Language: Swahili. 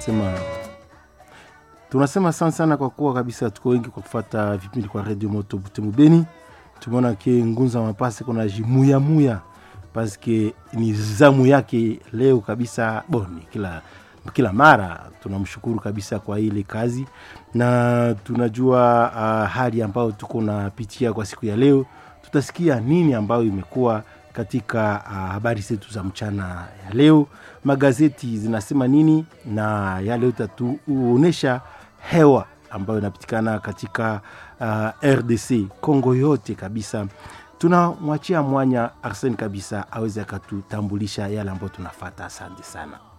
tunasema tunasema sana sana kwa kuwa kabisa tuko wengi kwa kufata vipindi kwa Radio Moto Butembo Beni. Tumeona ke Ngunza Mapase kuna jimuya muya paske ni zamu yake leo kabisa boni kila kila mara tunamshukuru kabisa kwa ile kazi na tunajua uh, hali ambayo tuko napitia kwa siku ya leo tutasikia nini ambayo imekuwa katika uh, habari zetu za mchana ya leo magazeti zinasema nini na yale utatuonyesha hewa ambayo inapatikana katika uh, rdc congo yote kabisa tunamwachia mwanya arsen kabisa aweze akatutambulisha yale ambayo tunafata asante sana